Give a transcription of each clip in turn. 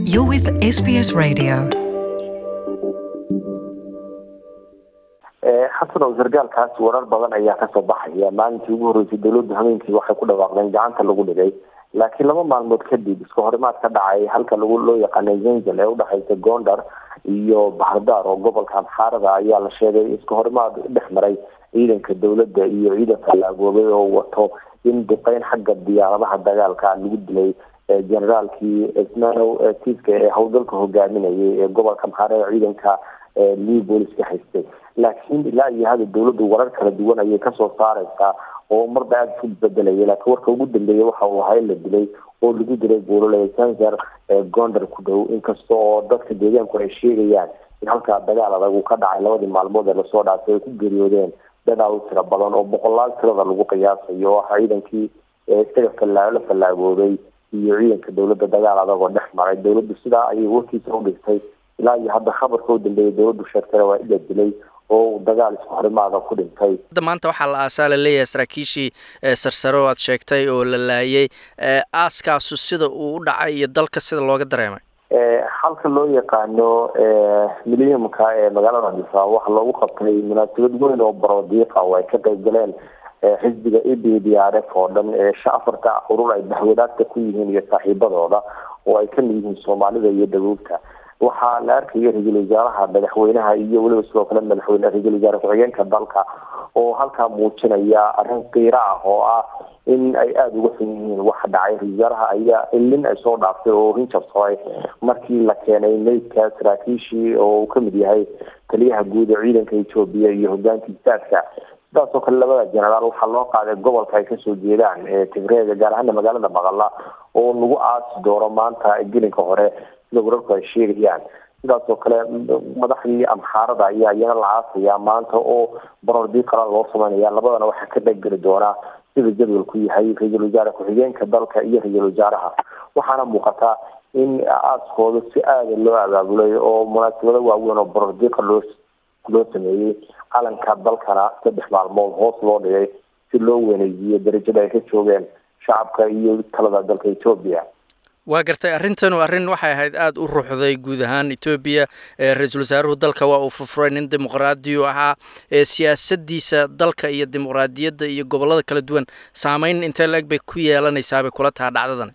You're with SBS Radio. xasanow sargaalkaas warar badan ayaa kasoo baxaya maalintii ugu horreysay dowladdu habeenkii waxay ku dhawaaqdeen gacanta lagu dhigay laakiin laba maalmood kadib iska horimaad ka dhacay halka lagu loo yaqaanay zenzel ee udhexeysa gondar iyo bahardar oo gobolka amxaarada ayaa la sheegay iska horimaad dhex maray ciidanka dowladda iyo ciidanka la agoobay oo wato in duqeyn xagga diyaaradaha dagaalka lagu dilay generaalkii ismanow tiiska ee howlgalka hogaaminayay ee gobolka amxaarada ciidanka new booliska haystay laakiin ilaa iyo hada dowladdu warar kala duwan ayay kasoo saareysaa oo marba aada isu bedelaya laakiin warka ugu dambeeya waxa uu ahaa in la dilay oo lagu dilay buulole sanser gondar ku dhow inkasta oo dadka deegaanku ay sheegayaan in halkaa dagaal adag uu ka dhacay labadii maalmood ee lasoo dhaafay ay ku geeriyoodeen dadaal u tiro badan oo boqolaal tirada lagu qiyaasayo oo ah ciidankii isaga fallaa la fallaagooday iyo ciidanka dowladda dagaal adag oo dhex maray dowladdu sidaa ayay warkiisa u dhigtay ilaa iyo hadda khabarka u dambeeyay dowladdu sheegtana waa in la dilay oo dagaal isku horimaada ku dhintay hadda maanta waxaa la aasaa la leeyahay saraakiishii sarsare oo aad sheegtay oo la laayay aaskaasu sida uu u dhacay iyo dalka sida looga dareemay halka loo yaqaano milyamka ee magaalada dhisa waxaa loogu qabtay munaasabad weyn oo barodiiqa oo ay ka qayb galeen xisbiga e b d r f oo dhan ee afarta urur ay bahwadaagta ku yihiin iyo saaxiibadooda oo ay kamid yihiin soomaalida iyo dabuubta waxaa la arkaya ra-iisul wasaaraha madaxweynaha iyo weliba sidoo kale madaxweyne ra-iisul wasaare ku-xigeenka dalka oo halkaa muujinaya arrin qiiro ah oo ah in ay aada uga xun yihiin waxa dhacay ra-isul wasaaraha ayaa ilin ay soo dhaaftay oo hinjabsooy markii la keenay meydka saraakiishii oo uu kamid yahay taliyaha guud ee ciidanka etoobiya iyo hogaanka istaadka sidaasoo kale labada generaal waxaa loo qaaday gobolka ay kasoo jeedaan tigreega gaar ahaana magaalada baqala oo lagu aasi doono maanta gelinka hore sida wararku ay sheegayaan sidaas oo kale madaxdii amxaarada ayaa iyana la aasaya maanta oo barordii qalan loo sameynaya labadana waxaa ka dhaggeli doonaa sida jadwalku yahay ra-iisul wasaare ku-xigeenka dalka iyo ra-iisul wasaaraha waxaana muuqataa in aaskooda si aada loo abaabulay oo munaasabado waaweyn oo barordiiqa loo loo sameeyey calanka dalkana saddex maalmood hoos loo dhigay si loo weeneysiiyo darajada ay ka joogeen shacabka iyo talada dalka etoobiya waa gartay arrintanu arrin waxay ahayd aada u ruuxday guud ahaan etoobiya ra-iisul wasaaruhu dalka waa uu furfuray nin dimuqraadiyu ahaa siyaasadiisa dalka iyo dimuqraadiyadda iyo gobolada kala duwan saameyn intee la-eg bay ku yeelanaysaabay kula taha dhacdadan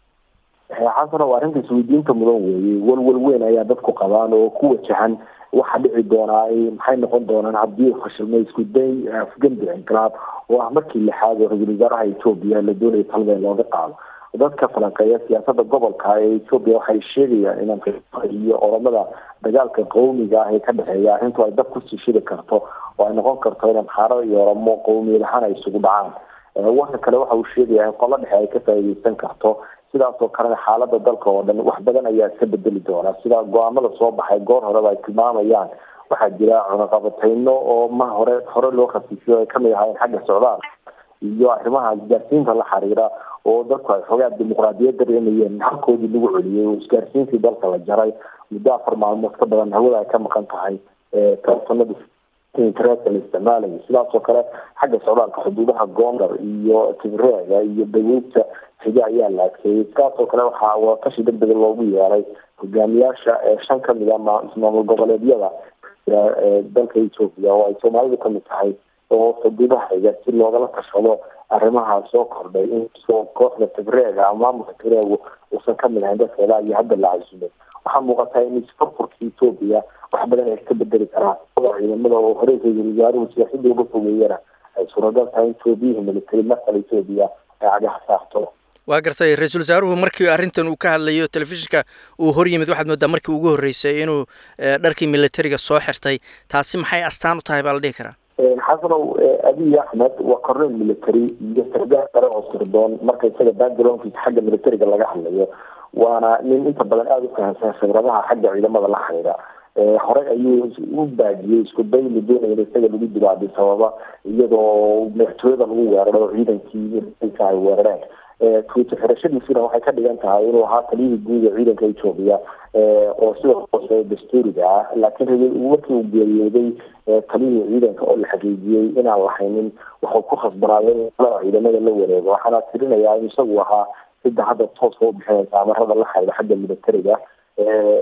xasano waa arrinta isweydiinta mudan weeyey walwal weyn ayaa dadku qabaan oo ku wajahan waxaa dhici doonaa maxay noqon doonaan haddii fashilmay isku day afgembi inqilaab oo ah markii lixaad oo ra-iisul wasaaraha etoobiya la doonaya talada looga qaado dadka falanqeeya siyaasada gobolka ee etoobiya waxay sheegayaan in amriika iyo oramada dagaalka qowmiga ah ee ka dhexeeya arrintu ay dab kusii shidi karto oo ay noqon karto in amxaarada iyo oramo qowmiyad ahaan ay isugu dhacaan warka kale waxa uu sheegaya in qolo dhexe ay ka faa'iideysan karto sidaas oo kalena xaalada dalka oo dhan wax badan ayaa iska bedeli doona sida go-aamada soo baxay goor horeba ay tilmaamayaan waxaa jira cunaqabateyno oo ma hore hore loo khasiifiyo ay kamid ahaayeen xagga socdaal iyo arrimaha isgaarsiinta la xiriira oo dadku ay xoogaa dimuqraadiyad dareemayeen halkoodii lagu celiyey oo isgaarsiintii dalka la jaray muddo afar maalmood ka badan hawada ay ka maqan tahay telefonada internetka la isticmaalayo sidaas oo kale xagga socdaalka xuduudaha gondar iyo tigreega iyo dabuubta xiga ayaa la adkeeyey sidaas oo kale waxaa watashi deg dega loogu yeeray hogaamiyaasha shan kamid a maamul goboleedyada dalka etoobiya oo ay soomaalidu kamid tahay oo xuduudaha xiga si loogala tashado arrimaha soo kordhay inkastoo kooxda tigreega ama maamulka tigreegu uusan kamid ahayn dadka ilaa iyo hadda la casuumay waxaa muuqataa in isfurfurka etoobiya wax badan ay iska bedeli karaan ciidamada oo hore ra-iisul wasaaruhu siyaasadda uga fogeeyana ay suuragal tahay in toobiyihii military markale etoobiya ay cagaha saarto waa gartay ra-iisul wasaaruhu markii arrintan uu ka hadlayo telefishinka uu hor yimid waxaad moodaa markii ugu horreysay inuu dharkii militariga soo xirtay taasi maxay astaan u tahay baa la dhihi karaa xasanow abiy axmed waa korneel military iyo sargaal sare oo sirdoon marka isaga backgroundkiisa xagga militariga laga hadlayo waana nin inta badan aada u fahamsan khibradaha xagga ciidamada la xiriira horey ayuu u baajiyey isku day la doonaya in isaga lagu dibaadiy sababa iyadoo madaxtooyada lagu weeraro oo ciidankii militariga ay weerareen tuuta xirashadiisuna waxay ka dhigan tahay inuu ahaa taliyihii guud ee ciidanka etoobiya oo sidoo hoose dastuuriga ah laakiin markii uu geeriyooday taliyihii ciidanka oo la xaqiijiyey inaan lahaynin waxuu ku khasbanaaday in ciidamada la wareego waxaana tirinayaa in isagu ahaa cidda hadda tooska u bixinaysa amarada la xayda xagga militariga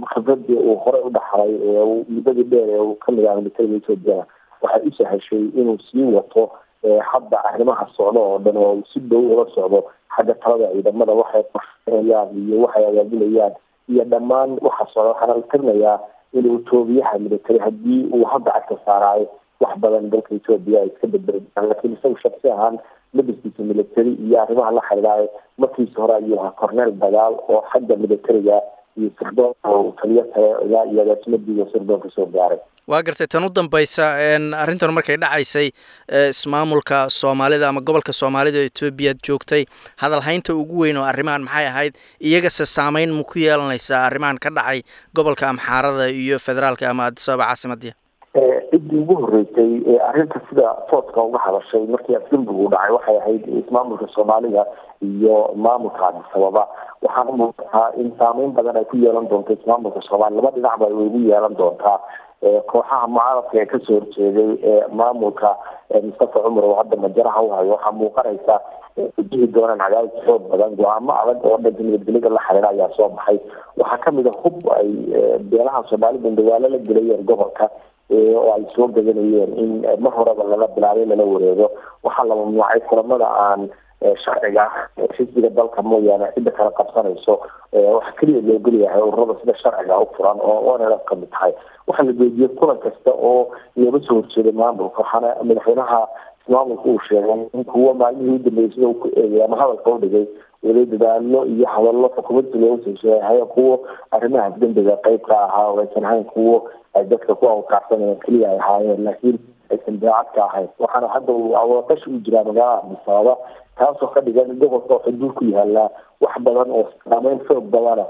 khibradii uu horey u dhaxlay muddadii dheer ee uu kamid ah militariga etoobiya waxay u sahashay inuu sii wato hadda arrimaha socdo oo dhan oo si dhow ula socdo xagga talada ciidamada waxay qorsheynayaan iyo waxay agaajinayaan iyo dhammaan waxa socda waxaana la tirinayaa inuu toobiyaha military haddii uu hadda cagka saaraayo wax badan dalka etoobiya ay iska bedbelaan laakiin isagu shaksi ahaan labiskiisa military iyo arrimaha la xiriiraayo markiisa hore ayuu ahaa corneel dagaal oo xagga militariga iyo sirdoonka uu taliyo tale iyo agaasimadii sirdoonka soo gaaray waa gartay tan u dambaysa arrintan markay dhacaysay ismaamulka soomaalida ama gobolka soomaalida oo etoobiya joogtay hadalhaynta ugu weyn oo arrimahan maxay ahayd iyagase saameyn ma ku yeelanaysaa arrimahan ka dhacay gobolka amxaarada iyo federaalka ama adisababa caasimadii ciddii ugu horreysay ee arrinta sida tooska uga hadashay markii afgembigu dhacay waxay ahayd ismaamulka soomaalida iyo maamulka adisababa waxaana muuqataa in saameyn badan ay ku yeelan doonto ismaamulka soomaaliya laba dhinacba ay ugu yeelan doontaa kooxaha mucaaradka ee kasoo horjeeday ee maamulka mustafa cumar oo hadda majaraha u hayo waxaa muuqanaysa wajihi doonaan cadaadis xoog badan go-aamo adag oo dhanka nabadgelyada la xiriira ayaa soo baxay waxaa kamid a hub ay beelaha soomaalida dagaalo la gelayeen gobolka oo ay soo gadanayeen in mar horeba lala bilaabay lala wareego waxaa la mamnuucay kulamada aan sharciga xisbiga dalka mooyaane cidda kala qabsanayso waxaa keliya loo geliyahay ururada sida sharciga u furan oo onlf kamid tahay waxaa la joojiyey kulan kasta oo looga soo horjeeday maamulka waxaana madaxweynaha maamulka uu sheegay in kuwo maalmihii udambeeyay sida uu ku eegay ama hadalka u dhigay weli dadaalo iyo hadallo xukuumadda looga soo sheegay kuwo arrimaha dembiga qeyb ka ahaa oo aysan ahayn kuwo ay dadka ku awkaacsanayeen keliya ay ahaayeen laakiin aysan daacad ka ahayn waxaana hadda uu awooqash u jiraa magaalada adisababa taasoo ka dhigan gobolka oo xuduud ku yaallaa wax badan oo saameyn xoog badana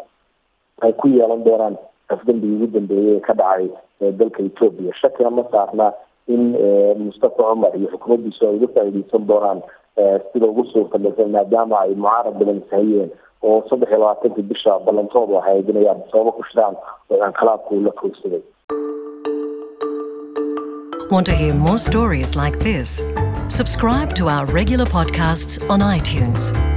ay ku yeelan doonaan afdembigii ugu dambeeyay ee ka dhacay dalka etoobiya shakina ma saarna in mustafa cumar iyo xukuumaddiisu ay uga faa'iideysan doonaan sida ugu suurtagalsan maadaama ay mucaarad badan sahayeen oo saddex iyo labaatankii bisha ballantoodu ahayd inay adisababa ku shiraan oo inqilaabku la koogsaday Want to hear more stories like this? Subscribe to our regular podcasts on iTunes.